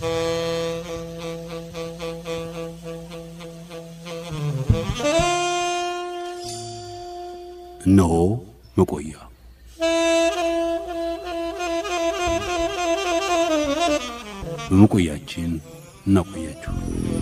እነሆ መቆያ በመቆያችን እናቆያችሁ።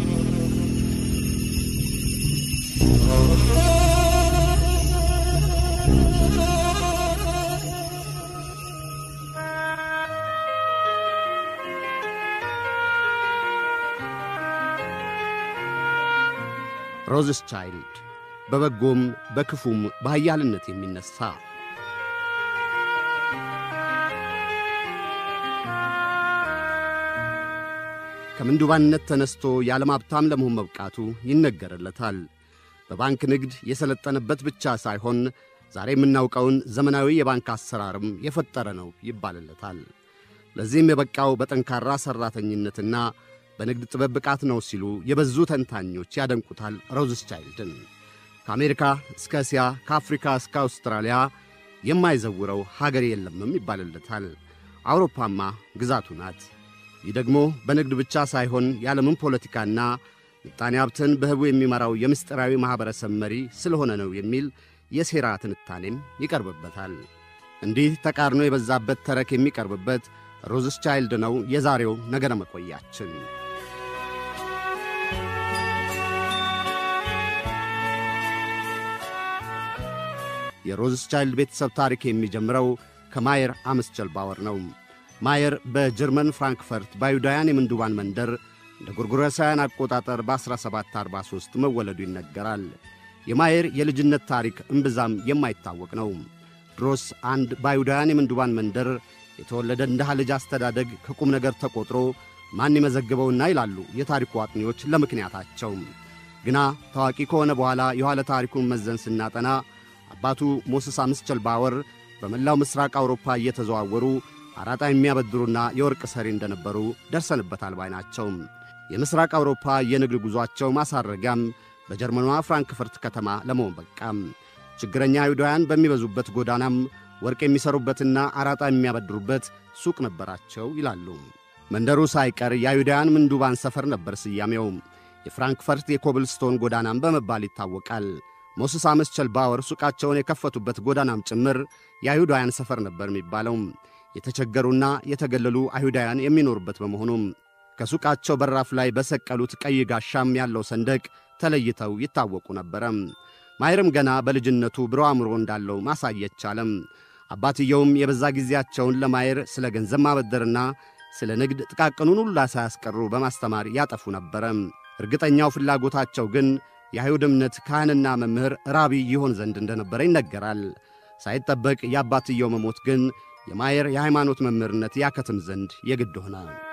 ሮዝስ ቻይልድ በበጎም በክፉም በኃያልነት የሚነሣ ከምንዱባንነት ተነስቶ የዓለም ሀብታም ለመሆን መብቃቱ ይነገርለታል። በባንክ ንግድ የሰለጠነበት ብቻ ሳይሆን ዛሬ የምናውቀውን ዘመናዊ የባንክ አሰራርም የፈጠረ ነው ይባልለታል። ለዚህም የበቃው በጠንካራ ሠራተኝነትና በንግድ ጥበብ ብቃት ነው ሲሉ የበዙ ተንታኞች ያደንቁታል ሮዝስ ቻይልድን። ከአሜሪካ እስከ እስያ ከአፍሪካ እስከ አውስትራሊያ የማይዘውረው ሀገር የለምም ይባልለታል። አውሮፓማ ግዛቱ ናት። ይህ ደግሞ በንግድ ብቻ ሳይሆን የዓለምን ፖለቲካና ምጣኔ ሀብትን በህቡ የሚመራው የምስጢራዊ ማኅበረሰብ መሪ ስለሆነ ነው የሚል የሴራ ትንታኔም ይቀርብበታል። እንዲህ ተቃርኖ የበዛበት ተረክ የሚቀርብበት ሮዝስ ቻይልድ ነው የዛሬው ነገረ መቆያችን። የሮዝስ ቻይልድ ቤተሰብ ታሪክ የሚጀምረው ከማየር አምስቸል ባወር ነው። ማየር በጀርመን ፍራንክፈርት በአይሁዳውያን የምንዱባን መንደር እንደ ጎርጎሮሳውያን አቆጣጠር በ1743 መወለዱ ይነገራል። የማየር የልጅነት ታሪክ እምብዛም የማይታወቅ ነው። ድሮስ አንድ በአይሁዳውያን የምንዱባን መንደር የተወለደ እንደ ልጅ አስተዳደግ ከቁም ነገር ተቆጥሮ ማን የመዘግበውና ይላሉ የታሪኩ አጥኚዎች ለምክንያታቸው። ግና ታዋቂ ከሆነ በኋላ የኋለ ታሪኩን መዘን ስናጠና አባቱ ሞስስ አምስቸል ባወር በመላው ምሥራቅ አውሮፓ እየተዘዋወሩ አራጣ የሚያበድሩና የወርቅ ሰሪ እንደነበሩ ደርሰንበታል ባይ ናቸው። የምሥራቅ አውሮፓ የንግድ ጉዞአቸው ማሳረጊያም በጀርመኗ ፍራንክፈርት ከተማ ለመሆን በቃም። ችግረኛ አይሁዳውያን በሚበዙበት ጎዳናም ወርቅ የሚሠሩበትና አራጣ የሚያበድሩበት ሱቅ ነበራቸው ይላሉ። መንደሩ ሳይቀር የአይሁዳውያን ምንዱባን ሰፈር ነበር ስያሜው። የፍራንክፈርት የኮብልስቶን ጎዳናም በመባል ይታወቃል። ሞስስ አምስቸል ባወር ሱቃቸውን የከፈቱበት ጎዳናም ጭምር የአይሁዳውያን ሰፈር ነበር የሚባለው። የተቸገሩና የተገለሉ አይሁዳውያን የሚኖሩበት በመሆኑም ከሱቃቸው በራፍ ላይ በሰቀሉት ቀይ ጋሻም ያለው ሰንደቅ ተለይተው ይታወቁ ነበረ። ማየርም ገና በልጅነቱ ብሮ አእምሮ እንዳለው ማሳየት ቻለም። አባትየውም የበዛ ጊዜያቸውን ለማየር ስለ ገንዘብ ማበደርና ስለ ንግድ ጥቃቅኑን ሁላ ሳያስቀሩ በማስተማር ያጠፉ ነበረ። እርግጠኛው ፍላጎታቸው ግን የአይሁድ እምነት ካህንና መምህር ራቢ ይሆን ዘንድ እንደነበረ ይነገራል። ሳይጠበቅ የአባትየው መሞት ግን የማየር የሃይማኖት መምህርነት ያከትም ዘንድ የግድ ሆነ።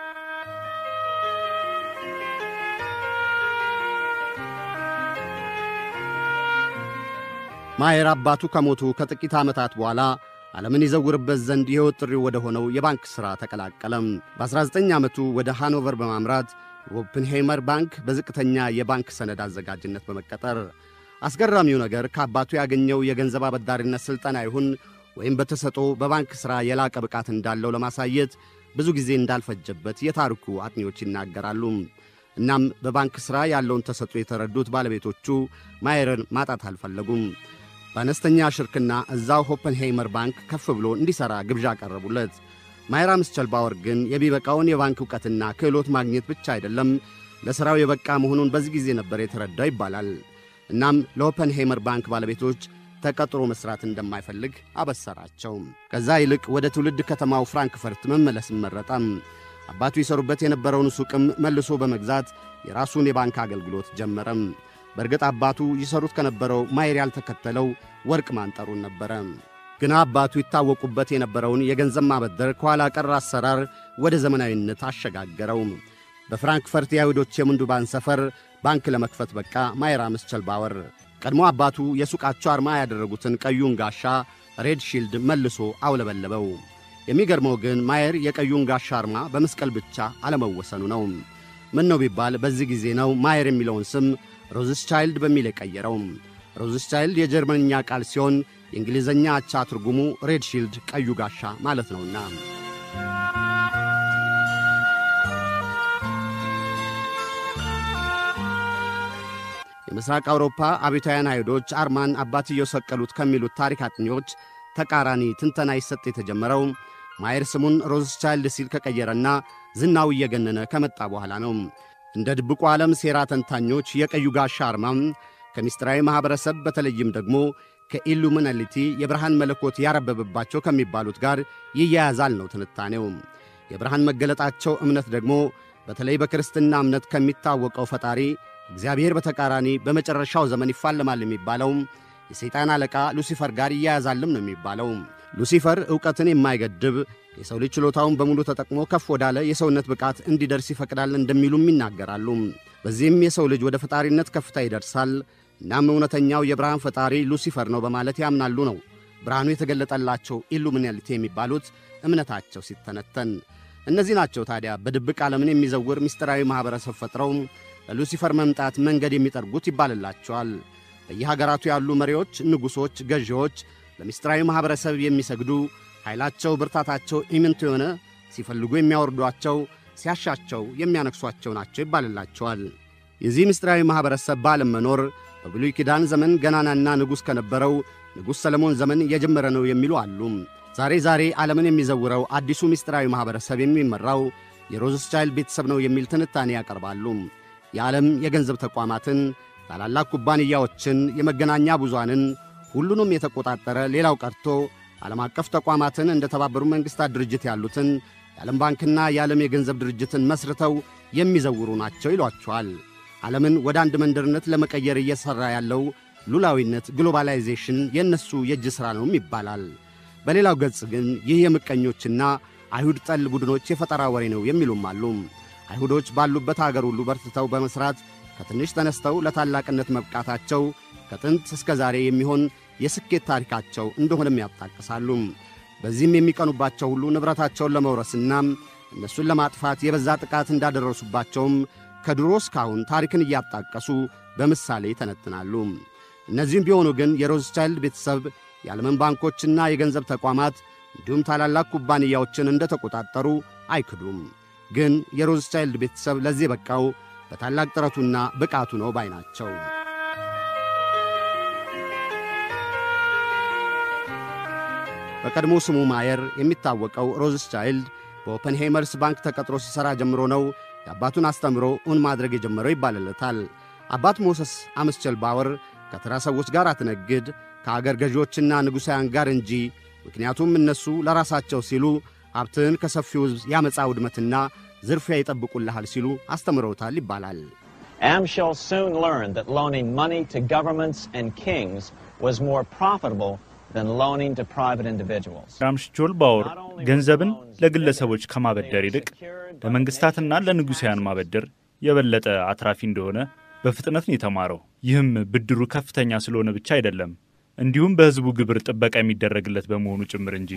ማየር አባቱ ከሞቱ ከጥቂት ዓመታት በኋላ ዓለምን ይዘውርበት ዘንድ የሕይወት ጥሪው ወደ ሆነው የባንክ ሥራ ተቀላቀለም። በ19 ዓመቱ ወደ ሃኖቨር በማምራት ኦፕንሄይመር ባንክ በዝቅተኛ የባንክ ሰነድ አዘጋጅነት በመቀጠር አስገራሚው ነገር ከአባቱ ያገኘው የገንዘብ አበዳሪነት ሥልጠና ይሁን ወይም በተሰጦ በባንክ ሥራ የላቀ ብቃት እንዳለው ለማሳየት ብዙ ጊዜ እንዳልፈጀበት የታሪኩ አጥኚዎች ይናገራሉ። እናም በባንክ ሥራ ያለውን ተሰጦ የተረዱት ባለቤቶቹ ማየርን ማጣት አልፈለጉም። በአነስተኛ ሽርክና እዛው ሆፐንሄይመር ባንክ ከፍ ብሎ እንዲሠራ ግብዣ ቀረቡለት። ማየር አምስቸል ባወር ግን የሚበቃውን የባንክ ዕውቀትና ክህሎት ማግኘት ብቻ አይደለም ለሥራው የበቃ መሆኑን በዚህ ጊዜ ነበር የተረዳው ይባላል። እናም ለሆፐንሄይመር ባንክ ባለቤቶች ተቀጥሮ መሥራት እንደማይፈልግ አበሰራቸው። ከዛ ይልቅ ወደ ትውልድ ከተማው ፍራንክፈርት መመለስን መረጠም። አባቱ ይሰሩበት የነበረውን ሱቅም መልሶ በመግዛት የራሱን የባንክ አገልግሎት ጀመረም። በእርግጥ አባቱ ይሰሩት ከነበረው ማየር ያልተከተለው ወርቅ ማንጠሩን ነበረ። ግና አባቱ ይታወቁበት የነበረውን የገንዘብ ማበደር ከኋላ ቀር አሰራር ወደ ዘመናዊነት አሸጋገረው። በፍራንክፈርት የአይሁዶች የምንዱባን ሰፈር ባንክ ለመክፈት በቃ ማየር አምስቸል ባወር። ቀድሞ አባቱ የሱቃቸው አርማ ያደረጉትን ቀዩን ጋሻ ሬድ ሺልድ መልሶ አውለበለበው። የሚገርመው ግን ማየር የቀዩን ጋሻ አርማ በመስቀል ብቻ አለመወሰኑ ነው። ምን ነው ቢባል በዚህ ጊዜ ነው ማየር የሚለውን ስም ሮዝስ ቻይልድ በሚል የቀየረው። ሮዝስ ቻይልድ የጀርመንኛ ቃል ሲሆን የእንግሊዝኛ አቻ ትርጉሙ ሬድ ሺልድ ቀዩ ጋሻ ማለት ነውና በምሥራቅ አውሮፓ አብዮታውያን አይሁዶች አርማን አባትየው ሰቀሉት ከሚሉት ታሪክ አጥኚዎች ተቃራኒ ትንተና ይሰጥ የተጀመረው ማየር ስሙን ሮዝቻይልድ ሲል ከቀየረና ዝናው እየገነነ ከመጣ በኋላ ነው። እንደ ድብቁ ዓለም ሴራ ተንታኞች የቀዩ ጋሻ አርማም ከምስጢራዊ ማኅበረሰብ በተለይም ደግሞ ከኢሉሚናሊቲ የብርሃን መለኮት ያረበበባቸው ከሚባሉት ጋር ይያያዛል ነው ትንታኔው። የብርሃን መገለጣቸው እምነት ደግሞ በተለይ በክርስትና እምነት ከሚታወቀው ፈጣሪ እግዚአብሔር በተቃራኒ በመጨረሻው ዘመን ይፋለማል የሚባለው የሰይጣን አለቃ ሉሲፈር ጋር ይያያዛልም ነው የሚባለው። ሉሲፈር ዕውቀትን የማይገድብ የሰው ልጅ ችሎታውን በሙሉ ተጠቅሞ ከፍ ወዳለ የሰውነት ብቃት እንዲደርስ ይፈቅዳል እንደሚሉም ይናገራሉ። በዚህም የሰው ልጅ ወደ ፈጣሪነት ከፍታ ይደርሳል። እናም እውነተኛው የብርሃን ፈጣሪ ሉሲፈር ነው በማለት ያምናሉ ነው ብርሃኑ የተገለጠላቸው ኢሉሚናሊቲ የሚባሉት እምነታቸው ሲተነተን። እነዚህ ናቸው ታዲያ በድብቅ ዓለምን የሚዘውር ምስጢራዊ ማኅበረሰብ ፈጥረው ለሉሲፈር መምጣት መንገድ የሚጠርጉት ይባልላቸዋል። በየሀገራቱ ያሉ መሪዎች፣ ንጉሶች፣ ገዢዎች ለምስጢራዊ ማኅበረሰብ የሚሰግዱ ኃይላቸው፣ ብርታታቸው ኢምንት የሆነ ሲፈልጉ የሚያወርዷቸው፣ ሲያሻቸው የሚያነክሷቸው ናቸው ይባልላቸዋል። የዚህ ምስጢራዊ ማኅበረሰብ በዓለም መኖር በብሉይ ኪዳን ዘመን ገናናና ንጉሥ ከነበረው ንጉሥ ሰለሞን ዘመን የጀመረ ነው የሚሉ አሉ። ዛሬ ዛሬ ዓለምን የሚዘውረው አዲሱ ምስጢራዊ ማኅበረሰብ የሚመራው የሮዝስቻይልድ ቤተሰብ ነው የሚል ትንታኔ ያቀርባሉ። የዓለም የገንዘብ ተቋማትን፣ ታላላቅ ኩባንያዎችን፣ የመገናኛ ብዙሃንን ሁሉንም የተቆጣጠረ ሌላው ቀርቶ ዓለም አቀፍ ተቋማትን እንደ ተባበሩ መንግሥታት ድርጅት ያሉትን የዓለም ባንክና የዓለም የገንዘብ ድርጅትን መስርተው የሚዘውሩ ናቸው ይሏቸዋል። ዓለምን ወደ አንድ መንደርነት ለመቀየር እየሠራ ያለው ሉላዊነት ግሎባላይዜሽን የእነሱ የእጅ ሥራ ነውም ይባላል። በሌላው ገጽ ግን ይህ የምቀኞችና አይሁድ ጠል ቡድኖች የፈጠራ ወሬ ነው የሚሉም አሉ። አይሁዶች ባሉበት አገር ሁሉ በርትተው በመሥራት ከትንሽ ተነስተው ለታላቅነት መብቃታቸው ከጥንት እስከ ዛሬ የሚሆን የስኬት ታሪካቸው እንደሆነም ያጣቅሳሉ። በዚህም የሚቀኑባቸው ሁሉ ንብረታቸውን ለመውረስና እነሱን ለማጥፋት የበዛ ጥቃት እንዳደረሱባቸውም ከድሮ እስካሁን ታሪክን እያጣቀሱ በምሳሌ ይተነትናሉ። እነዚህም ቢሆኑ ግን የሮዝቻይልድ ቤተሰብ የዓለምን ባንኮችና የገንዘብ ተቋማት እንዲሁም ታላላቅ ኩባንያዎችን እንደ ተቆጣጠሩ አይክዱም። ግን የሮዝቻይልድ ቤተሰብ ለዚህ በቃው በታላቅ ጥረቱና ብቃቱ ነው ባይ ናቸው። በቀድሞ ስሙ ማየር የሚታወቀው ሮዝቻይልድ በኦፐንሄይመርስ ባንክ ተቀጥሮ ሲሠራ ጀምሮ ነው የአባቱን አስተምሮ እውን ማድረግ የጀመረው ይባልለታል። አባት ሞሰስ አመስቸል ባወር ከተራ ሰዎች ጋር አትነግድ ከአገር ገዢዎችና ንጉሣውያን ጋር እንጂ ምክንያቱም እነሱ ለራሳቸው ሲሉ ሀብትህን ከሰፊው ሕዝብ ያመፃ ውድመትና ዝርፊያ ይጠብቁልሃል ሲሉ አስተምረውታል ይባላል። Amschel soon learned that loaning money to governments and kings was more profitable than loaning to private individuals. ራምስቾል ባወር ገንዘብን ለግለሰቦች ከማበደር ይልቅ ለመንግሥታትና ለንጉሣውያን ማበደር የበለጠ አትራፊ እንደሆነ በፍጥነት ነው የተማረው። ይህም ብድሩ ከፍተኛ ስለሆነ ብቻ አይደለም፣ እንዲሁም በሕዝቡ ግብር ጥበቃ የሚደረግለት በመሆኑ ጭምር እንጂ።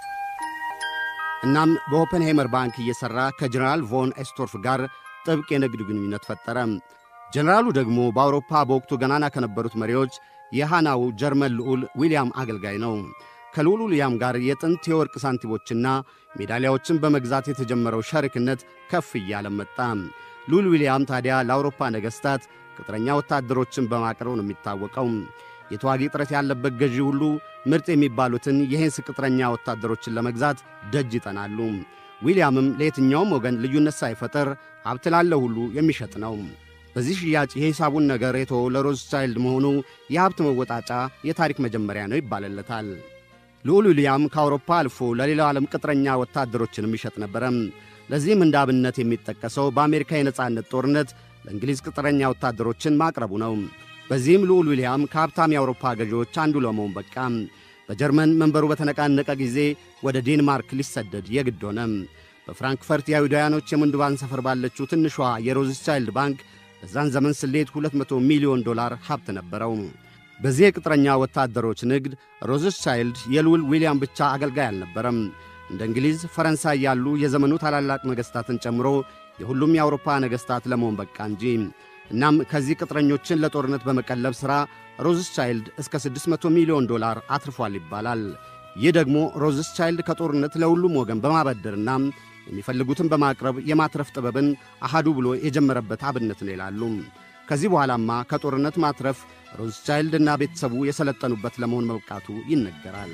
እናም በኦፐንሄይመር ባንክ እየሠራ ከጀነራል ቮን ኤስቶርፍ ጋር ጥብቅ የንግድ ግንኙነት ፈጠረ። ጀነራሉ ደግሞ በአውሮፓ በወቅቱ ገናና ከነበሩት መሪዎች የሃናው ጀርመን ልዑል ዊልያም አገልጋይ ነው። ከልዑል ዊልያም ጋር የጥንት የወርቅ ሳንቲሞችና ሜዳሊያዎችን በመግዛት የተጀመረው ሸሪክነት ከፍ እያለ መጣ። ልዑል ዊልያም ታዲያ ለአውሮፓ ነገሥታት ቅጥረኛ ወታደሮችን በማቅረብ ነው የሚታወቀው። የተዋጊ ጥረት ያለበት ገዢ ሁሉ ምርጥ የሚባሉትን የሄንስ ቅጥረኛ ወታደሮችን ለመግዛት ደጅ ይጠናሉ። ዊልያምም ለየትኛውም ወገን ልዩነት ሳይፈጠር ሀብት ላለው ሁሉ የሚሸጥ ነው። በዚህ ሽያጭ የሂሳቡን ነገር የተወው ለሮዝቻይልድ መሆኑ የሀብት መወጣጫ የታሪክ መጀመሪያ ነው ይባልለታል። ልዑል ዊልያም ከአውሮፓ አልፎ ለሌላው ዓለም ቅጥረኛ ወታደሮችንም ይሸጥ ነበረ። ለዚህም እንደ አብነት የሚጠቀሰው በአሜሪካ የነጻነት ጦርነት ለእንግሊዝ ቅጥረኛ ወታደሮችን ማቅረቡ ነው። በዚህም ልዑል ዊልያም ከሀብታም የአውሮፓ ገዢዎች አንዱ ለመሆን በቃ። በጀርመን መንበሩ በተነቃነቀ ጊዜ ወደ ዴንማርክ ሊሰደድ የግድ ሆነ። በፍራንክፈርት የአይሁዳውያኖች የምንዱባን ሰፈር ባለችው ትንሿ የሮዝቻይልድ ባንክ በዛን ዘመን ስሌት 200 ሚሊዮን ዶላር ሀብት ነበረው። በዚህ የቅጥረኛ ወታደሮች ንግድ ሮዝቻይልድ የልዑል ዊልያም ብቻ አገልጋይ አልነበረም። እንደ እንግሊዝ፣ ፈረንሳይ ያሉ የዘመኑ ታላላቅ ነገሥታትን ጨምሮ የሁሉም የአውሮፓ ነገሥታት ለመሆን በቃ እንጂ። እናም ከዚህ ቅጥረኞችን ለጦርነት በመቀለብ ሥራ ሮዝቻይልድ እስከ 600 ሚሊዮን ዶላር አትርፏል ይባላል። ይህ ደግሞ ሮዝቻይልድ ከጦርነት ለሁሉም ወገን በማበደርና የሚፈልጉትን በማቅረብ የማትረፍ ጥበብን አሃዱ ብሎ የጀመረበት አብነት ነው ይላሉ። ከዚህ በኋላማ ከጦርነት ማትረፍ ሮዝቻይልድ እና ቤተሰቡ የሰለጠኑበት ለመሆን መብቃቱ ይነገራል።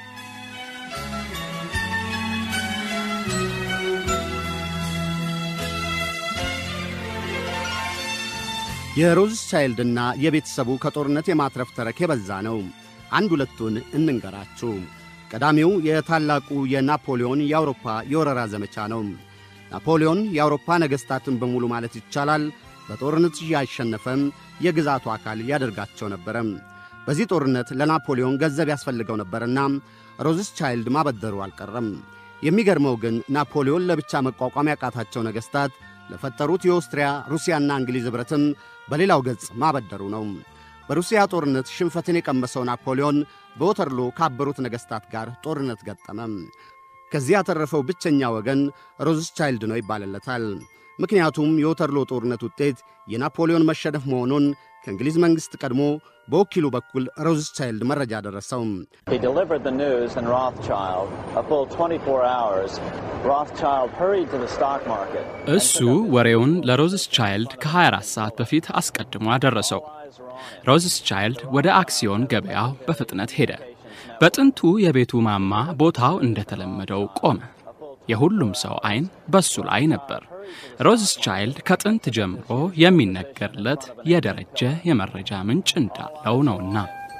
የሮዝቻይልድና የቤተሰቡ ከጦርነት የማትረፍ ተረክ የበዛ ነው። አንድ ሁለቱን እንንገራችሁ። ቀዳሚው የታላቁ የናፖሊዮን የአውሮፓ የወረራ ዘመቻ ነው። ናፖሊዮን የአውሮፓ ነገሥታትን በሙሉ ማለት ይቻላል በጦርነት እያሸነፈም የግዛቱ አካል ያደርጋቸው ነበረ። በዚህ ጦርነት ለናፖሊዮን ገንዘብ ያስፈልገው ነበርና ሮዝቻይልድ ማበደሩ አልቀረም። የሚገርመው ግን ናፖሊዮን ለብቻ መቋቋም ያቃታቸው ነገሥታት ለፈጠሩት የኦስትሪያ ሩሲያና እንግሊዝ ኅብረትም በሌላው ገጽ ማበደሩ ነው። በሩሲያ ጦርነት ሽንፈትን የቀመሰው ናፖሊዮን በወተርሎ ካበሩት ነገሥታት ጋር ጦርነት ገጠመ። ከዚህ ያተረፈው ብቸኛ ወገን ሮዝቻይልድ ነው ይባልለታል። ምክንያቱም የወተርሎ ጦርነት ውጤት የናፖሊዮን መሸነፍ መሆኑን ከእንግሊዝ መንግሥት ቀድሞ በወኪሉ በኩል ሮዝቻይልድ መረጃ ደረሰው። He delivered the news in Rothschild. A full 24 hours, Rothschild hurried to the stock market. እሱ ወሬውን ለሮዝስቻይልድ ከ24 ሰዓት በፊት አስቀድሞ አደረሰው። ሮዝስቻይልድ ወደ አክሲዮን ገበያው በፍጥነት ሄደ። በጥንቱ የቤቱ ማማ ቦታው እንደተለመደው ቆመ። የሁሉም ሰው ዐይን በሱ ላይ ነበር። ሮዝስቻይልድ ከጥንት ጀምሮ የሚነገርለት የደረጀ የመረጃ ምንጭ እንዳለው ነውና።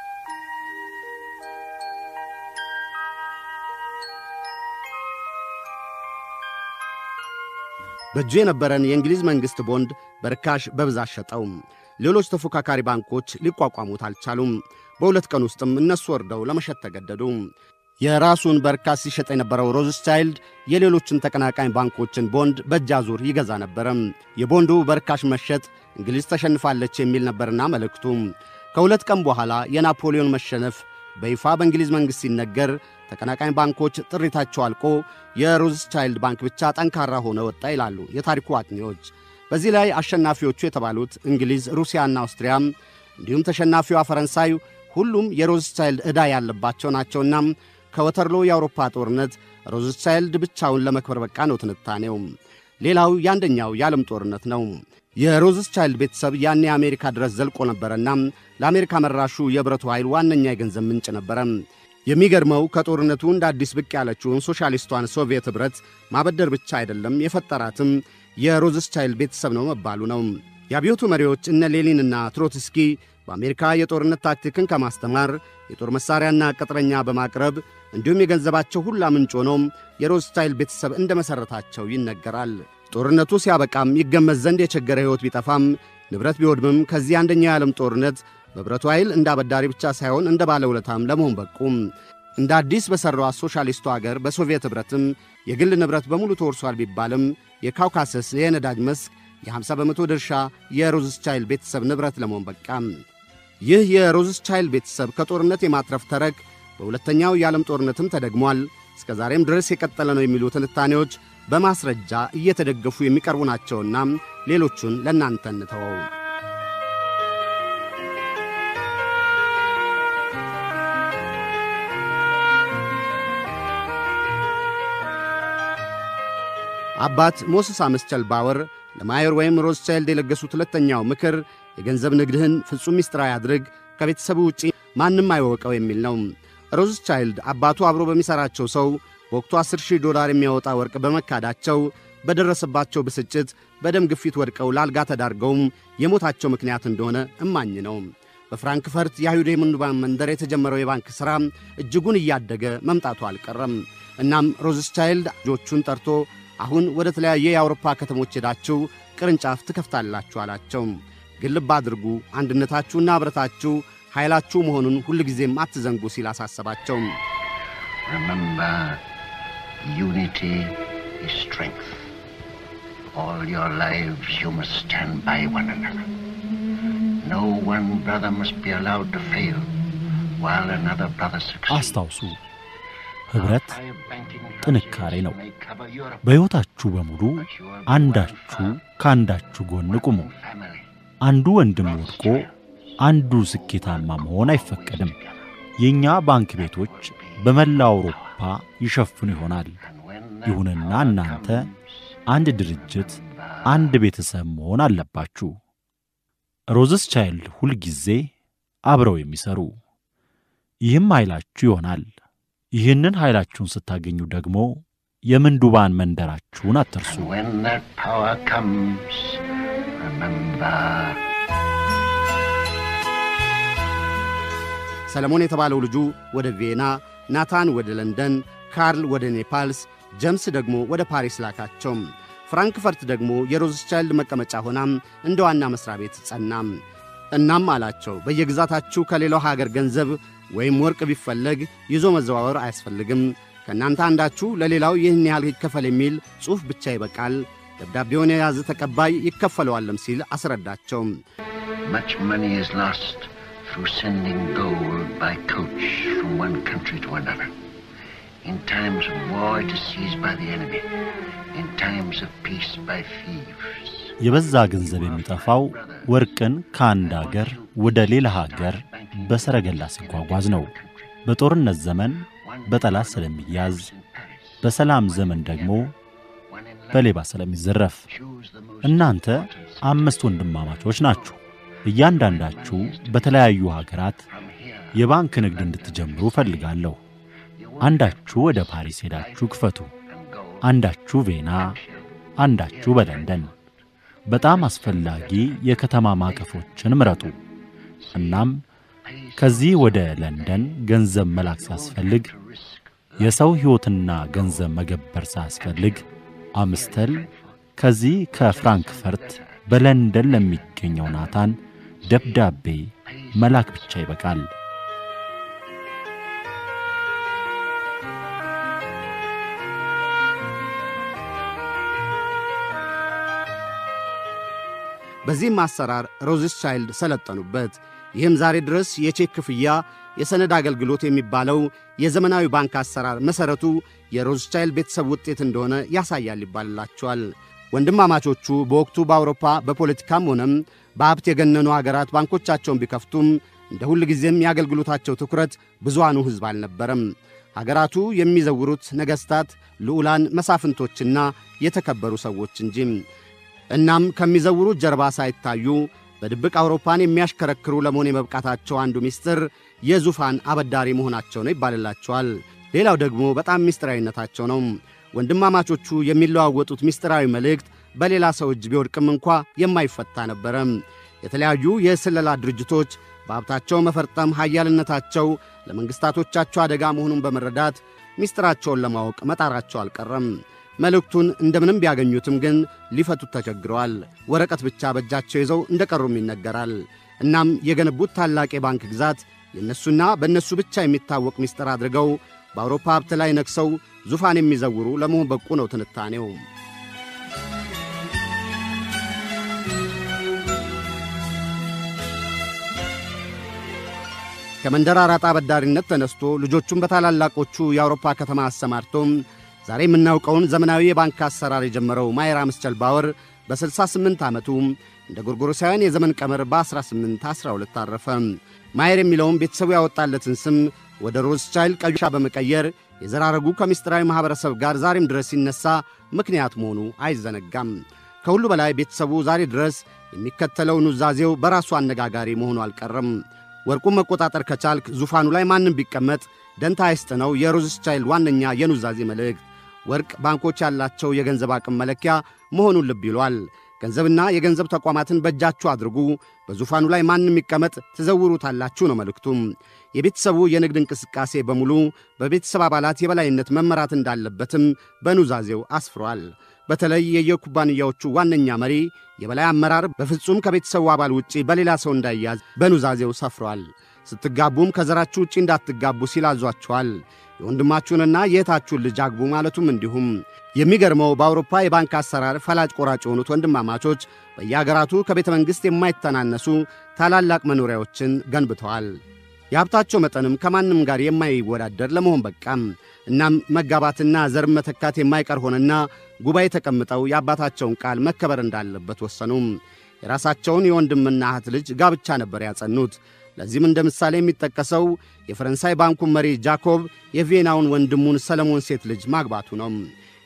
በእጁ የነበረን የእንግሊዝ መንግሥት ቦንድ በርካሽ በብዛት ሸጠው። ሌሎች ተፎካካሪ ባንኮች ሊቋቋሙት አልቻሉም። በሁለት ቀን ውስጥም እነሱ ወርደው ለመሸጥ ተገደዱ። የራሱን በርካሽ ሲሸጥ የነበረው ሮዝቻይልድ የሌሎችን ተቀናቃኝ ባንኮችን ቦንድ በእጅ አዙር ይገዛ ነበረ። የቦንዱ በርካሽ መሸጥ እንግሊዝ ተሸንፋለች የሚል ነበርና መልእክቱ። ከሁለት ቀን በኋላ የናፖሊዮን መሸነፍ በይፋ በእንግሊዝ መንግሥት ሲነገር ተቀናቃኝ ባንኮች ጥሪታቸው አልቆ የሮዝቻይልድ ባንክ ብቻ ጠንካራ ሆነ ወጣ ይላሉ የታሪኩ አጥኚዎች። በዚህ ላይ አሸናፊዎቹ የተባሉት እንግሊዝ፣ ሩሲያና አውስትሪያም እንዲሁም ተሸናፊዋ ፈረንሳይ ሁሉም የሮዝቻይልድ ዕዳ ያለባቸው ናቸውና ከወተርሎ የአውሮፓ ጦርነት ሮዝቻይልድ ብቻውን ለመክበር በቃ ነው ትንታኔው። ሌላው የአንደኛው የዓለም ጦርነት ነው። የሮዝቻይልድ ቤተሰብ ያኔ አሜሪካ ድረስ ዘልቆ ነበረና ለአሜሪካ መራሹ የብረቱ ኃይል ዋነኛ የገንዘብ ምንጭ ነበረ። የሚገርመው ከጦርነቱ እንደ አዲስ ብቅ ያለችውን ሶሻሊስቷን ሶቪየት ኅብረት ማበደር ብቻ አይደለም የፈጠራትም የሮዝቻይልድ ቤተሰብ ነው መባሉ ነው። የአብዮቱ መሪዎች እነ ሌኒንና ትሮትስኪ በአሜሪካ የጦርነት ታክቲክን ከማስተማር የጦር መሣሪያና ቅጥረኛ በማቅረብ እንዲሁም የገንዘባቸው ሁላ ምንጭ ሆኖም የሮዝቻይልድ ቤተሰብ እንደ መሠረታቸው ይነገራል። ጦርነቱ ሲያበቃም ይገመት ዘንድ የቸገረ ሕይወት ቢጠፋም ንብረት ቢወድምም ከዚህ አንደኛው የዓለም ጦርነት በብረቱ ኃይል እንደ አበዳሪ ብቻ ሳይሆን እንደ ባለውለታም ለመሆን በቁም። እንደ አዲስ በሠራዋ ሶሻሊስቱ አገር በሶቪየት ኅብረትም የግል ንብረት በሙሉ ተወርሷል ቢባልም የካውካሰስ የነዳጅ መስክ የ50 በመቶ ድርሻ የሮዝቻይልድ ቤተሰብ ንብረት ለመሆን በቃም። ይህ የሮዝቻይልድ ቤተሰብ ከጦርነት የማትረፍ ተረክ በሁለተኛው የዓለም ጦርነትም ተደግሟል። እስከ ዛሬም ድረስ የቀጠለ ነው የሚሉ ትንታኔዎች በማስረጃ እየተደገፉ የሚቀርቡ ናቸውና ሌሎቹን ለእናንተ እንተወው። አባት ሞስስ አመስቸል ባወር ለማየር ወይም ሮዝቻይልድ የለገሱት ሁለተኛው ምክር የገንዘብ ንግድህን ፍጹም ሚስጥራዊ አድርግ፣ ከቤተሰቡ ውጪ ማንም አይወቀው የሚል ነው። ሮዝቻይልድ አባቱ አብሮ በሚሠራቸው ሰው በወቅቱ 10 ሺህ ዶላር የሚያወጣ ወርቅ በመካዳቸው በደረሰባቸው ብስጭት በደም ግፊት ወድቀው ለአልጋ ተዳርገውም የሞታቸው ምክንያት እንደሆነ እማኝ ነው። በፍራንክፈርት የአይሁድ የምንዱባን መንደር የተጀመረው የባንክ ሥራ እጅጉን እያደገ መምጣቱ አልቀረም። እናም ሮዝቻይልድ ልጆቹን ጠርቶ አሁን ወደ ተለያየ የአውሮፓ ከተሞች ሄዳችሁ ቅርንጫፍ ትከፍታላችሁ አላቸው። ግን ልብ አድርጉ፣ አንድነታችሁና ኅብረታችሁ ኃይላችሁ መሆኑን ሁልጊዜም አትዘንጉ ሲል አሳሰባቸው። Remember, unity is strength. All your lives you must stand by one another. No one brother must be allowed to fail while another brother succeeds. አስታውሱ፣ ኅብረት Higher banking ጥንካሬ ነው። may cover Europe, በሕይወታችሁ በሙሉ አንዳችሁ ከአንዳችሁ ጎን ቁሙ። family. አንዱ ወንድም ወድቆ አንዱ ስኬታማ መሆን አይፈቀድም። የእኛ ባንክ ቤቶች በመላው አውሮፓ ይሸፍኑ ይሆናል። ይሁንና እናንተ አንድ ድርጅት፣ አንድ ቤተሰብ መሆን አለባችሁ። ሮዝስ ቻይልድ ሁልጊዜ አብረው የሚሰሩ ይህም ኃይላችሁ ይሆናል። ይህንን ኃይላችሁን ስታገኙ ደግሞ የምንዱባን መንደራችሁን አትርሱ። And when that power comes, remember ሰለሞን የተባለው ልጁ ወደ ቪየና፣ ናታን ወደ ለንደን፣ ካርል ወደ ኔፓልስ፣ ጀምስ ደግሞ ወደ ፓሪስ ላካቸው። ፍራንክፈርት ደግሞ የሮዝቻይልድ መቀመጫ ሆናም እንደ ዋና መሥሪያ ቤት ጸናም። እናም አላቸው በየግዛታችሁ ከሌላው ሀገር ገንዘብ ወይም ወርቅ ቢፈለግ ይዞ መዘዋወር አያስፈልግም። ከእናንተ አንዳችሁ ለሌላው ይህን ያህል ይከፈል የሚል ጽሑፍ ብቻ ይበቃል። ደብዳቤውን የያዘ ተቀባይ ይከፈለዋለም ሲል አስረዳቸው። much money is lost through sending gold by coach from one country to another. In times of war, it is seized by the enemy. In times of peace, by thieves. የበዛ ገንዘብ የሚጠፋው ወርቅን ከአንድ አገር ወደ ሌላ ሀገር በሰረገላ ሲጓጓዝ ነው። በጦርነት ዘመን በጠላት ስለሚያዝ፣ በሰላም ዘመን ደግሞ በሌባ ስለሚዘረፍ። እናንተ አምስት ወንድማማቾች ናችሁ። እያንዳንዳችሁ በተለያዩ ሀገራት የባንክ ንግድ እንድትጀምሩ እፈልጋለሁ። አንዳችሁ ወደ ፓሪስ ሄዳችሁ ክፈቱ፣ አንዳችሁ ቬና፣ አንዳችሁ በለንደን። በጣም አስፈላጊ የከተማ ማዕቀፎችን ምረጡ። እናም ከዚህ ወደ ለንደን ገንዘብ መላክ ሲያስፈልግ፣ የሰው ሕይወትና ገንዘብ መገበር ሳያስፈልግ አምስተል ከዚህ ከፍራንክፈርት በለንደን ለሚገኘው ናታን ደብዳቤ መላክ ብቻ ይበቃል። በዚህም አሰራር ሮዝስ ቻይልድ ሰለጠኑበት። ይህም ዛሬ ድረስ የቼክ ክፍያ፣ የሰነድ አገልግሎት የሚባለው የዘመናዊ ባንክ አሰራር መሠረቱ የሮዝቻይልድ ቤተሰብ ውጤት እንደሆነ ያሳያል ይባልላቸዋል። ወንድማማቾቹ በወቅቱ በአውሮፓ በፖለቲካም ሆነም በሀብት የገነኑ አገራት ባንኮቻቸውን ቢከፍቱም እንደ ሁል ጊዜም የአገልግሎታቸው ትኩረት ብዙሃኑ ሕዝብ አልነበረም። አገራቱ የሚዘውሩት ነገሥታት፣ ልዑላን፣ መሳፍንቶችና የተከበሩ ሰዎች እንጂ። እናም ከሚዘውሩት ጀርባ ሳይታዩ በድብቅ አውሮፓን የሚያሽከረክሩ ለመሆን የመብቃታቸው አንዱ ምስጢር የዙፋን አበዳሪ መሆናቸው ነው ይባልላቸዋል። ሌላው ደግሞ በጣም ምስጢራዊነታቸው ነው። ወንድማማቾቹ የሚለዋወጡት ምስጢራዊ መልእክት በሌላ ሰው እጅ ቢወድቅም እንኳ የማይፈታ ነበረ። የተለያዩ የስለላ ድርጅቶች በሀብታቸው መፈርጠም ኃያልነታቸው ለመንግሥታቶቻቸው አደጋ መሆኑን በመረዳት ምስጢራቸውን ለማወቅ መጣራቸው አልቀረም። መልእክቱን እንደምንም ቢያገኙትም ግን ሊፈቱት ተቸግረዋል። ወረቀት ብቻ በእጃቸው ይዘው እንደ ቀሩም ይነገራል። እናም የገነቡት ታላቅ የባንክ ግዛት የእነሱና በእነሱ ብቻ የሚታወቅ ምስጢር አድርገው በአውሮፓ ሀብት ላይ ነግሰው ዙፋን የሚዘውሩ ለመሆን በቁ ነው ትንታኔው። ከመንደር አራጣ አበዳሪነት ተነስቶ ልጆቹን በታላላቆቹ የአውሮፓ ከተማ አሰማርቶም ዛሬ የምናውቀውን ዘመናዊ የባንክ አሰራር የጀመረው ማየር አምስቸል ባወር በ68 ዓመቱ እንደ ጎርጎሮሳውያን የዘመን ቀመር በ1812 አረፈ። ማየር የሚለውም ቤተሰቡ ያወጣለትን ስም ወደ ሮዝቻይልድ ቀዩሻ በመቀየር የዘራረጉ ከምስጢራዊ ማኅበረሰብ ጋር ዛሬም ድረስ ሲነሳ ምክንያት መሆኑ አይዘነጋም። ከሁሉ በላይ ቤተሰቡ ዛሬ ድረስ የሚከተለው ኑዛዜው በራሱ አነጋጋሪ መሆኑ አልቀረም። ወርቁን መቆጣጠር ከቻልክ ዙፋኑ ላይ ማንም ቢቀመጥ ደንታ አይስጥ ነው የሮዝቻይልድ ዋነኛ የኑዛዜ መልእክት። ወርቅ ባንኮች ያላቸው የገንዘብ አቅም መለኪያ መሆኑን ልብ ይሏል። ገንዘብና የገንዘብ ተቋማትን በእጃችሁ አድርጉ፣ በዙፋኑ ላይ ማንም ይቀመጥ፣ ትዘውሩታላችሁ ነው መልእክቱም። የቤተሰቡ የንግድ እንቅስቃሴ በሙሉ በቤተሰብ አባላት የበላይነት መመራት እንዳለበትም በኑዛዜው አስፍሯል። በተለይ የየኩባንያዎቹ ዋነኛ መሪ የበላይ አመራር በፍጹም ከቤተሰቡ አባል ውጪ በሌላ ሰው እንዳይያዝ በኑዛዜው ሰፍሯል። ስትጋቡም ከዘራችሁ ውጪ እንዳትጋቡ ሲል አዟችኋል። የወንድማችሁንና የእህታችሁን ልጅ አግቡ ማለቱም እንዲሁም። የሚገርመው በአውሮፓ የባንክ አሰራር ፈላጭ ቆራጭ የሆኑት ወንድማማቾች በየአገራቱ ከቤተ መንግሥት የማይተናነሱ ታላላቅ መኖሪያዎችን ገንብተዋል። የሀብታቸው መጠንም ከማንም ጋር የማይወዳደር ለመሆን በቃም። እናም መጋባትና ዘር መተካት የማይቀር ሆነና ጉባኤ ተቀምጠው የአባታቸውን ቃል መከበር እንዳለበት ወሰኑም። የራሳቸውን የወንድምና እህት ልጅ ጋብቻ ነበር ያጸኑት። ለዚህም እንደ ምሳሌ የሚጠቀሰው የፈረንሳይ ባንኩን መሪ ጃኮብ የቪየናውን ወንድሙን ሰለሞን ሴት ልጅ ማግባቱ ነው።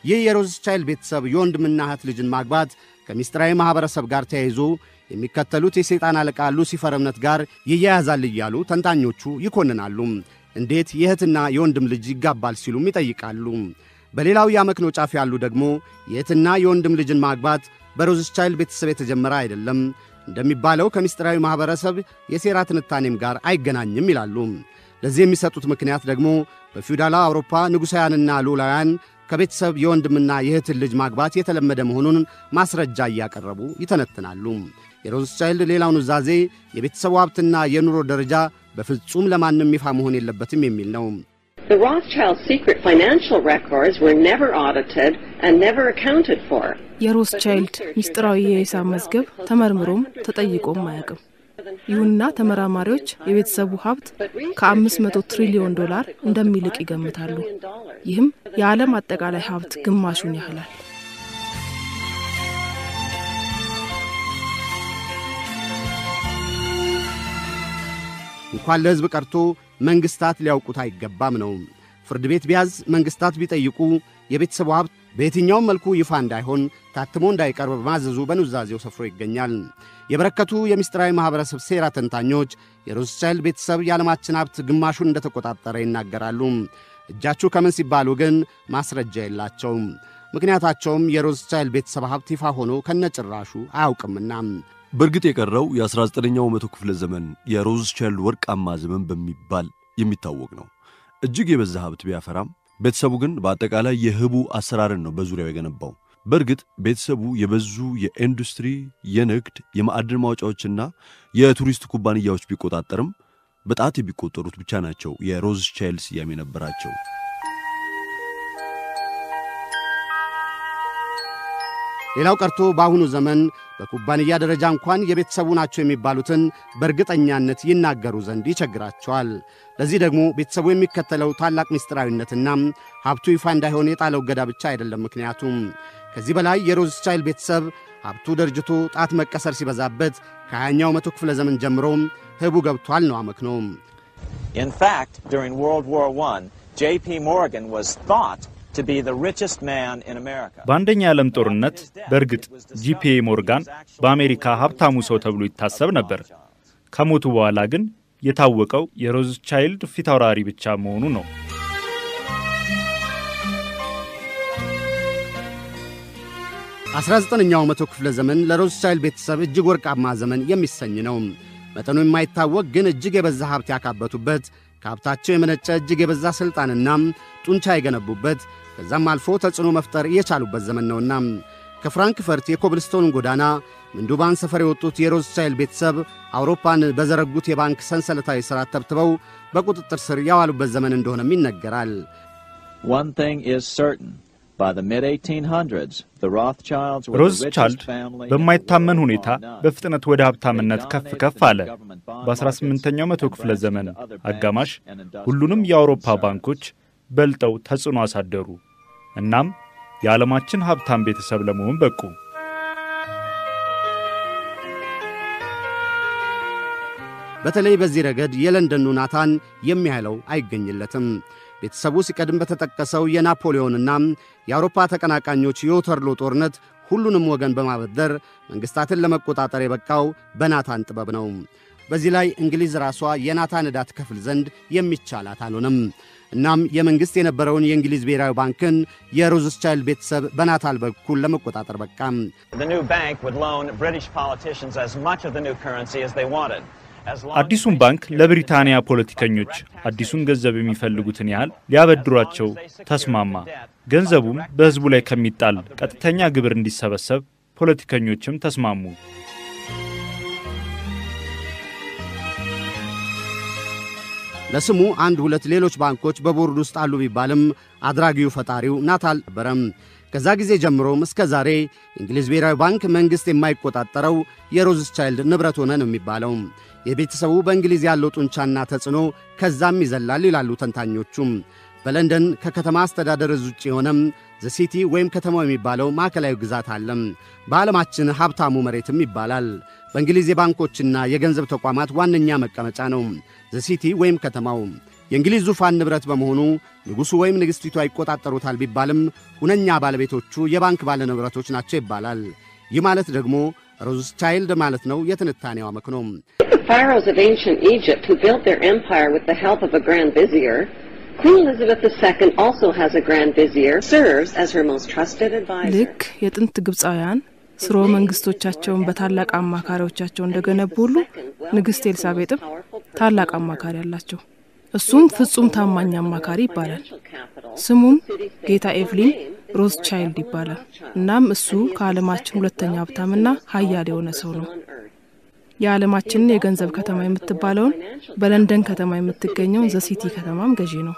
ይህ የሮዝቻይልድ ቤተሰብ የወንድምና እህት ልጅን ማግባት ከምስጢራዊ ማኅበረሰብ ጋር ተያይዞ የሚከተሉት የሰይጣን አለቃ ሉሲፈር እምነት ጋር ይያያዛል እያሉ ተንታኞቹ ይኮንናሉ። እንዴት የእህትና የወንድም ልጅ ይጋባል ሲሉም ይጠይቃሉ። በሌላው የአመክንዮ ጫፍ ያሉ ደግሞ የእህትና የወንድም ልጅን ማግባት በሮዝቻይልድ ቤተሰብ የተጀመረ አይደለም፣ እንደሚባለው ከምስጢራዊ ማኅበረሰብ የሴራ ትንታኔም ጋር አይገናኝም ይላሉ። ለዚህ የሚሰጡት ምክንያት ደግሞ በፊውዳላዊ አውሮፓ ንጉሣውያንና ልዑላውያን ከቤተሰብ የወንድምና የእህትን ልጅ ማግባት የተለመደ መሆኑን ማስረጃ እያቀረቡ ይተነትናሉ። የሮዝቻይልድ ሌላው ኑዛዜ የቤተሰቡ ሀብትና የኑሮ ደረጃ በፍጹም ለማንም ይፋ መሆን የለበትም የሚል ነው። The Rothschild secret financial records were never audited and never accounted for. የሮስቻይልድ ምስጢራዊ የሂሳብ መዝገብ ተመርምሮም ተጠይቆም አያውቅም። ይሁንና ተመራማሪዎች የቤተሰቡ ሀብት ከ500 ትሪሊዮን ዶላር እንደሚልቅ ይገምታሉ። ይህም የዓለም አጠቃላይ ሀብት ግማሹን ያህላል። እንኳን ለሕዝብ ቀርቶ መንግሥታት ሊያውቁት አይገባም ነው። ፍርድ ቤት ቢያዝ፣ መንግሥታት ቢጠይቁ የቤተሰቡ ሀብት በየትኛውም መልኩ ይፋ እንዳይሆን ታትሞ እንዳይቀርብ በማዘዙ በኑዛዜው ሰፍሮ ይገኛል። የበረከቱ የምስጢራዊ ማኅበረሰብ ሴራ ተንታኞች የሮዝቻይልድ ቤተሰብ የዓለማችን ሀብት ግማሹን እንደተቆጣጠረ ይናገራሉ። እጃችሁ ከምን ሲባሉ ግን ማስረጃ የላቸውም። ምክንያታቸውም የሮዝቻይልድ ቤተሰብ ሀብት ይፋ ሆኖ ከነጭራሹ አያውቅምና። በእርግጥ የቀረው የ19ኛው መቶ ክፍለ ዘመን የሮዝቻይልድ ወርቃማ ዘመን በሚባል የሚታወቅ ነው። እጅግ የበዛ ሀብት ቢያፈራም ቤተሰቡ ግን በአጠቃላይ የህቡ አሰራርን ነው በዙሪያው የገነባው። በእርግጥ ቤተሰቡ የበዙ የኢንዱስትሪ፣ የንግድ፣ የማዕድን ማውጫዎችና የቱሪስት ኩባንያዎች ቢቆጣጠርም በጣት የሚቆጠሩት ብቻ ናቸው የሮዝቻይልድ ስያሜ ነበራቸው። ሌላው ቀርቶ በአሁኑ ዘመን በኩባንያ ደረጃ እንኳን የቤተሰቡ ናቸው የሚባሉትን በእርግጠኛነት ይናገሩ ዘንድ ይቸግራቸዋል። ለዚህ ደግሞ ቤተሰቡ የሚከተለው ታላቅ ምስጢራዊነትና ሀብቱ ይፋ እንዳይሆን የጣለው እገዳ ብቻ አይደለም። ምክንያቱም ከዚህ በላይ የሮዝቻይልድ ቤተሰብ ሀብቱ ደርጅቶ ጣት መቀሰር ሲበዛበት ከሀያኛው መቶ ክፍለ ዘመን ጀምሮ ህቡ ገብቷል ነው አመክንዮ። In fact, during World War I, J.P. Morgan was thought to be the richest man in America. በአንደኛ የዓለም ጦርነት በእርግጥ ጂፒኤ ሞርጋን በአሜሪካ ሀብታሙ ሰው ተብሎ ይታሰብ ነበር። ከሞቱ በኋላ ግን የታወቀው የሮዝቻይልድ ፊት አውራሪ ብቻ መሆኑ ነው። አስራ ዘጠነኛው መቶ ክፍለ ዘመን ለሮዝቻይልድ ቤተሰብ እጅግ ወርቃማ ዘመን የሚሰኝ ነው። መጠኑ የማይታወቅ ግን እጅግ የበዛ ሀብት ያካበቱበት ከሀብታቸው የመነጨ እጅግ የበዛ ሥልጣንና ጡንቻ የገነቡበት ከዛም አልፎ ተጽዕኖ መፍጠር የቻሉበት ዘመን ነውና ከፍራንክፈርት የኮብልስቶን ጎዳና ምንዱባን ሰፈር የወጡት የሮዝቻይልድ ቤተሰብ አውሮፓን በዘረጉት የባንክ ሰንሰለታዊ ሥርዓት ተብትበው በቁጥጥር ስር ያዋሉበት ዘመን እንደሆነም ይነገራል። One thing is certain. By the mid-1800s, the Rothschilds were the ሮዝቻልድ richest family በማይታመን ሁኔታ በፍጥነት ወደ ሀብታምነት ከፍ ከፍ አለ። በ18ኛው መቶ ክፍለ ዘመን አጋማሽ ሁሉንም የአውሮፓ ባንኮች በልጠው ተጽዕኖ አሳደሩ። እናም የዓለማችን ሀብታም ቤተሰብ ለመሆን በቁ። በተለይ በዚህ ረገድ የለንደኑ ናታን የሚያህለው አይገኝለትም። ቤተሰቡ ሲቀድም በተጠቀሰው የናፖሊዮንና የአውሮፓ ተቀናቃኞች የወተርሎ ጦርነት ሁሉንም ወገን በማበደር መንግሥታትን ለመቆጣጠር የበቃው በናታን ጥበብ ነው። በዚህ ላይ እንግሊዝ ራሷ የናታን ዕዳ ትከፍል ዘንድ የሚቻላት አልሆነም። እናም የመንግሥት የነበረውን የእንግሊዝ ብሔራዊ ባንክን የሮዝቻይልድ ቤተሰብ በናታን በኩል ለመቆጣጠር በቃም። The new bank would loan British politicians as much of the new currency as they wanted. As long አዲሱን ባንክ ለብሪታንያ ፖለቲከኞች አዲሱን ገንዘብ የሚፈልጉትን ያህል ሊያበድሯቸው ተስማማ። ገንዘቡም በሕዝቡ ላይ ከሚጣል ቀጥተኛ ግብር እንዲሰበሰብ ፖለቲከኞችም ተስማሙ። ለስሙ አንድ ሁለት ሌሎች ባንኮች በቦርድ ውስጥ አሉ ቢባልም አድራጊው ፈጣሪው ናታን ነበረም። ከዛ ጊዜ ጀምሮም እስከ ዛሬ የእንግሊዝ ብሔራዊ ባንክ መንግሥት የማይቆጣጠረው የሮዝቻይልድ ንብረት ሆነ ነው የሚባለው። የቤተሰቡ በእንግሊዝ ያለው ጡንቻና ተጽዕኖ ከዛም ይዘላል ይላሉ ተንታኞቹም። በለንደን ከከተማ አስተዳደር እዝ ውጭ የሆነም ዘሲቲ ወይም ከተማው የሚባለው ማዕከላዊ ግዛት አለም። በዓለማችን ሀብታሙ መሬትም ይባላል። በእንግሊዝ የባንኮችና የገንዘብ ተቋማት ዋነኛ መቀመጫ ነው ዘሲቲ ወይም ከተማው። የእንግሊዝ ዙፋን ንብረት በመሆኑ ንጉሡ ወይም ንግሥቲቷ ይቆጣጠሩታል ቢባልም ሁነኛ ባለቤቶቹ የባንክ ባለ ንብረቶች ናቸው ይባላል። ይህ ማለት ደግሞ ሮዝቻይልድ ማለት ነው። የትንታኔው አመክኖ The pharaohs of ancient Egypt who built their empire with the help of a grand vizier, Queen Elizabeth II also has a grand vizier, serves as her most trusted advisor. ልክ የጥንት ግብፃውያን ስርወ መንግስቶቻቸውን በታላቅ አማካሪዎቻቸው እንደገነቡ ሁሉ ንግሥት ኤልሳቤጥም ታላቅ አማካሪ አላቸው። እሱም ፍጹም ታማኝ አማካሪ ይባላል። ስሙም ጌታ ኤቭሊን ሮዝ ቻይልድ ይባላል። እናም እሱ ከዓለማችን ሁለተኛ ሀብታምና ሀያል የሆነ ሰው ነው። የዓለማችንን የገንዘብ ከተማ የምትባለውን በለንደን ከተማ የምትገኘውን ዘሲቲ ከተማም ገዢ ነው።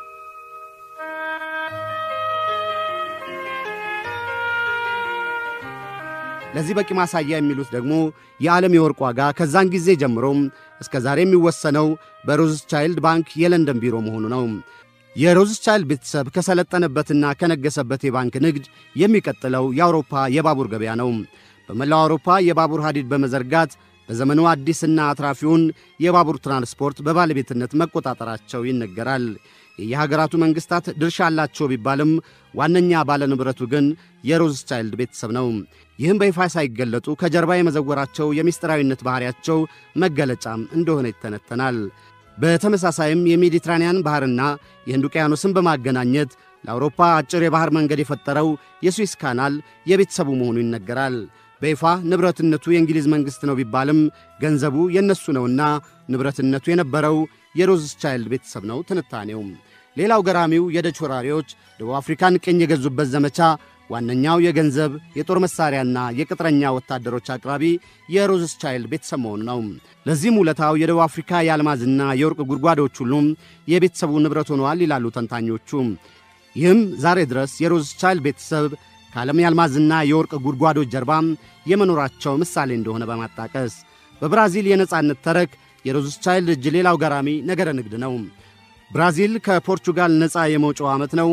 ለዚህ በቂ ማሳያ የሚሉት ደግሞ የዓለም የወርቅ ዋጋ ከዛን ጊዜ ጀምሮም እስከ ዛሬ የሚወሰነው በሮዝቻይልድ ባንክ የለንደን ቢሮ መሆኑ ነው። የሮዝቻይልድ ቤተሰብ ከሰለጠነበትና ከነገሰበት የባንክ ንግድ የሚቀጥለው የአውሮፓ የባቡር ገበያ ነው። በመላው አውሮፓ የባቡር ሐዲድ በመዘርጋት በዘመኑ አዲስና አትራፊውን የባቡር ትራንስፖርት በባለቤትነት መቆጣጠራቸው ይነገራል። የየሀገራቱ መንግሥታት ድርሻ አላቸው ቢባልም ዋነኛ ባለንብረቱ ግን የሮዝቻይልድ ቤተሰብ ነው። ይህም በይፋ ሳይገለጡ ከጀርባ የመዘወራቸው የምስጢራዊነት ባሕሪያቸው መገለጫም እንደሆነ ይተነተናል። በተመሳሳይም የሜዲትራንያን ባሕርና የህንድ ውቅያኖስን በማገናኘት ለአውሮፓ አጭር የባሕር መንገድ የፈጠረው የስዊስ ካናል የቤተሰቡ መሆኑ ይነገራል። በይፋ ንብረትነቱ የእንግሊዝ መንግሥት ነው ቢባልም ገንዘቡ የእነሱ ነውና ንብረትነቱ የነበረው የሮዝቻይልድ ቤተሰብ ነው። ትንታኔው ሌላው ገራሚው የደች ወራሪዎች ደቡብ አፍሪካን ቅኝ የገዙበት ዘመቻ ዋነኛው የገንዘብ የጦር መሣሪያና የቅጥረኛ ወታደሮች አቅራቢ የሮዝቻይልድ ቤተሰብ መሆኑ ነው። ለዚህም ውለታው የደቡብ አፍሪካ የአልማዝና የወርቅ ጉድጓዶች ሁሉም የቤተሰቡ ንብረት ሆነዋል ይላሉ ተንታኞቹ። ይህም ዛሬ ድረስ የሮዝቻይልድ ቤተሰብ ከዓለም የአልማዝና የወርቅ ጉድጓዶች ጀርባም የመኖራቸው ምሳሌ እንደሆነ በማጣቀስ በብራዚል የነጻነት ተረክ የሮዝቻይልድ እጅ ሌላው ገራሚ ነገረ ንግድ ነው። ብራዚል ከፖርቹጋል ነፃ የመውጫው ዓመት ነው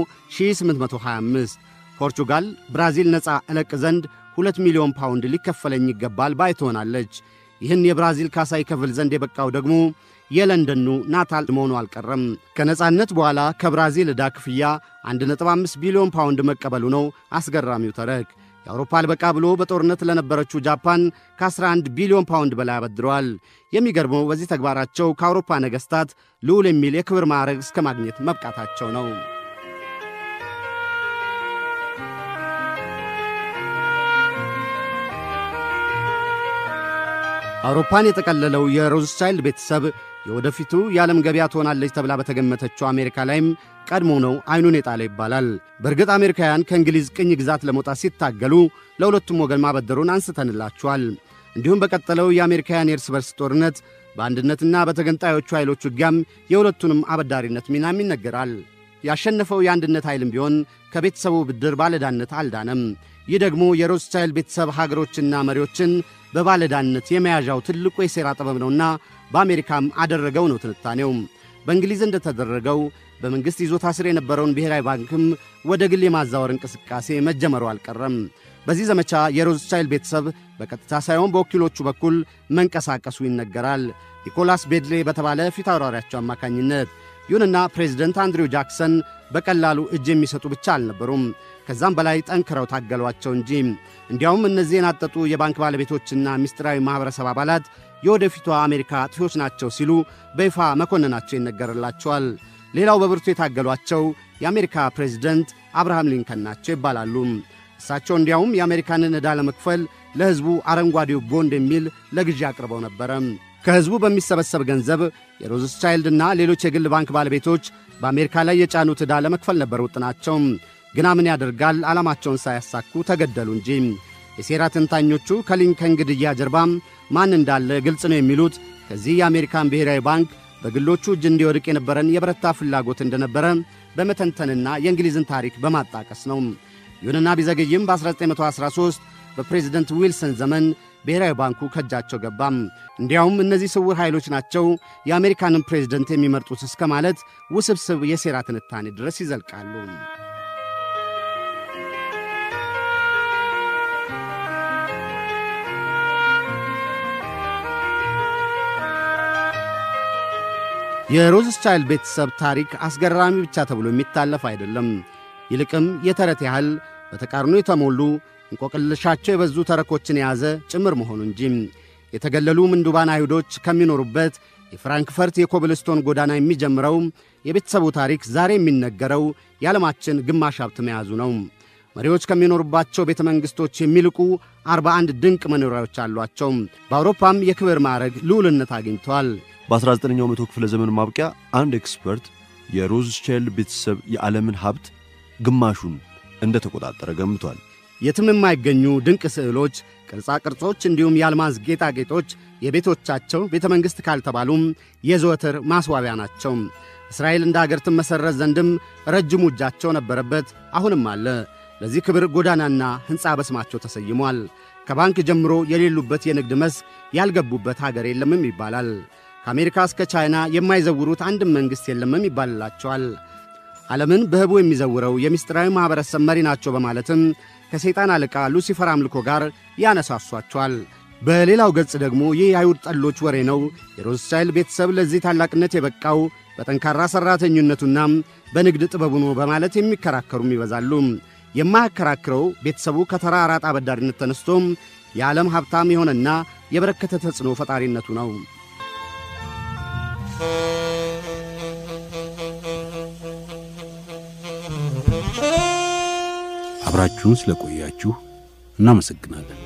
1825 ፖርቹጋል ብራዚል ነፃ እለቅ ዘንድ ሁለት ሚሊዮን ፓውንድ ሊከፈለኝ ይገባል ባይ ትሆናለች። ይህን የብራዚል ካሳ ይከፍል ዘንድ የበቃው ደግሞ የለንደኑ ናታል መሆኑ አልቀረም። ከነፃነት በኋላ ከብራዚል ዕዳ ክፍያ 1.5 ቢሊዮን ፓውንድ መቀበሉ ነው አስገራሚው ተረክ። የአውሮፓ አልበቃ ብሎ በጦርነት ለነበረችው ጃፓን ከ11 ቢሊዮን ፓውንድ በላይ አበድረዋል። የሚገርመው በዚህ ተግባራቸው ከአውሮፓ ነገሥታት ልዑል የሚል የክብር ማዕረግ እስከ ማግኘት መብቃታቸው ነው። አውሮፓን የጠቀለለው የሮዝቻይልድ ቤተሰብ የወደፊቱ የዓለም ገበያ ትሆናለች ተብላ በተገመተችው አሜሪካ ላይም ቀድሞ ነው ዐይኑን የጣለ ይባላል። በእርግጥ አሜሪካውያን ከእንግሊዝ ቅኝ ግዛት ለመውጣት ሲታገሉ ለሁለቱም ወገን ማበደሩን አንስተንላችኋል። እንዲሁም በቀጠለው የአሜሪካውያን የእርስ በርስ ጦርነት በአንድነትና በተገንጣዮቹ ኃይሎች ውጊያም የሁለቱንም አበዳሪነት ሚናም ይነገራል። ያሸነፈው የአንድነት ኃይልም ቢሆን ከቤተሰቡ ብድር ባለዳነት አልዳነም። ይህ ደግሞ የሮዝቻይልድ ቤተሰብ ሀገሮችና መሪዎችን በባለዳነት የመያዣው ትልቁ የሴራ ጥበብ ነውና በአሜሪካም አደረገው ነው ትንታኔው። በእንግሊዝ እንደተደረገው በመንግሥት ይዞታ ስር የነበረውን ብሔራዊ ባንክም ወደ ግል የማዛወር እንቅስቃሴ መጀመሩ አልቀረም። በዚህ ዘመቻ የሮዝቻይልድ ቤተሰብ በቀጥታ ሳይሆን በወኪሎቹ በኩል መንቀሳቀሱ ይነገራል፣ ኒኮላስ ቤድሌ በተባለ ፊት አውራሪያቸው አማካኝነት። ይሁንና ፕሬዚደንት አንድሪው ጃክሰን በቀላሉ እጅ የሚሰጡ ብቻ አልነበሩም። ከዛም በላይ ጠንክረው ታገሏቸው እንጂ። እንዲያውም እነዚህ የናጠጡ የባንክ ባለቤቶችና ምስጢራዊ ማኅበረሰብ አባላት የወደፊቷ አሜሪካ አጥፊዎች ናቸው ሲሉ በይፋ መኮንናቸው ይነገርላቸዋል። ሌላው በብርቱ የታገሏቸው የአሜሪካ ፕሬዚደንት አብርሃም ሊንከን ናቸው ይባላሉ። እሳቸው እንዲያውም የአሜሪካንን ዕዳ ለመክፈል ለሕዝቡ አረንጓዴው ቦንድ የሚል ለግዢ አቅርበው ነበረ። ከሕዝቡ በሚሰበሰብ ገንዘብ የሮዝቻይልድና ሌሎች የግል ባንክ ባለቤቶች በአሜሪካ ላይ የጫኑት ዕዳ ለመክፈል ነበር ውጥናቸው። ግና ምን ያደርጋል ዓላማቸውን ሳያሳኩ ተገደሉ እንጂ። የሴራ ተንታኞቹ ከሊንከን ግድያ ጀርባም ማን እንዳለ ግልጽ ነው የሚሉት ከዚህ የአሜሪካን ብሔራዊ ባንክ በግሎቹ እጅ እንዲወድቅ የነበረን የበረታ ፍላጎት እንደነበረ በመተንተንና የእንግሊዝን ታሪክ በማጣቀስ ነው። ይሁንና ቢዘገይም በ1913 በፕሬዚደንት ዊልሰን ዘመን ብሔራዊ ባንኩ ከእጃቸው ገባም። እንዲያውም እነዚህ ስውር ኃይሎች ናቸው የአሜሪካንን ፕሬዝደንት የሚመርጡት እስከ ማለት ውስብስብ የሴራ ትንታኔ ድረስ ይዘልቃሉ። የሮዝስቻይልድ ቤተሰብ ታሪክ አስገራሚ ብቻ ተብሎ የሚታለፍ አይደለም። ይልቅም የተረት ያህል በተቃርኖ የተሞሉ እንቆቅልሻቸው የበዙ ተረኮችን የያዘ ጭምር መሆኑ እንጂ የተገለሉ ምንዱባን አይሁዶች ከሚኖሩበት የፍራንክፈርት የኮብልስቶን ጎዳና የሚጀምረው የቤተሰቡ ታሪክ ዛሬ የሚነገረው የዓለማችን ግማሽ ሀብት መያዙ ነው። መሪዎች ከሚኖሩባቸው ቤተ መንግሥቶች የሚልቁ 41 ድንቅ መኖሪያዎች አሏቸው። በአውሮፓም የክብር ማዕረግ ልዑልነት አግኝተዋል። በ19ኛው መቶ ክፍለ ዘመን ማብቂያ አንድ ኤክስፐርት የሮዝስቻይልድ ቤተሰብ የዓለምን ሀብት ግማሹን እንደ ተቆጣጠረ ገምቷል። የትም የማይገኙ ድንቅ ስዕሎች፣ ቅርጻ ቅርጾች እንዲሁም የአልማዝ ጌጣጌጦች የቤቶቻቸው ቤተ መንግሥት ካልተባሉም የዘወትር ማስዋቢያ ናቸው። እስራኤል እንደ አገር ትመሠረት ዘንድም ረጅሙ እጃቸው ነበረበት፣ አሁንም አለ። ለዚህ ክብር ጎዳናና ሕንፃ በስማቸው ተሰይሟል። ከባንክ ጀምሮ የሌሉበት የንግድ መስክ ያልገቡበት አገር የለምም ይባላል። ከአሜሪካ እስከ ቻይና የማይዘውሩት አንድም መንግሥት የለምም ይባልላቸዋል። ዓለምን በህቡ የሚዘውረው የምስጢራዊ ማኅበረሰብ መሪ ናቸው በማለትም ከሰይጣን አለቃ ሉሲፈር አምልኮ ጋር ያነሳሷቸዋል። በሌላው ገጽ ደግሞ ይህ የአይሁድ ጠሎች ወሬ ነው። የሮዝስቻይልድ ቤተሰብ ለዚህ ታላቅነት የበቃው በጠንካራ ሠራተኝነቱና በንግድ ጥበቡ ነው በማለት የሚከራከሩም ይበዛሉ። የማያከራክረው ቤተሰቡ ከተራ አራጣ አበዳሪነት ተነስቶም የዓለም ሀብታም የሆነና የበረከተ ተጽዕኖ ፈጣሪነቱ ነው። አብራችሁን ስለቆያችሁ እናመሰግናለን።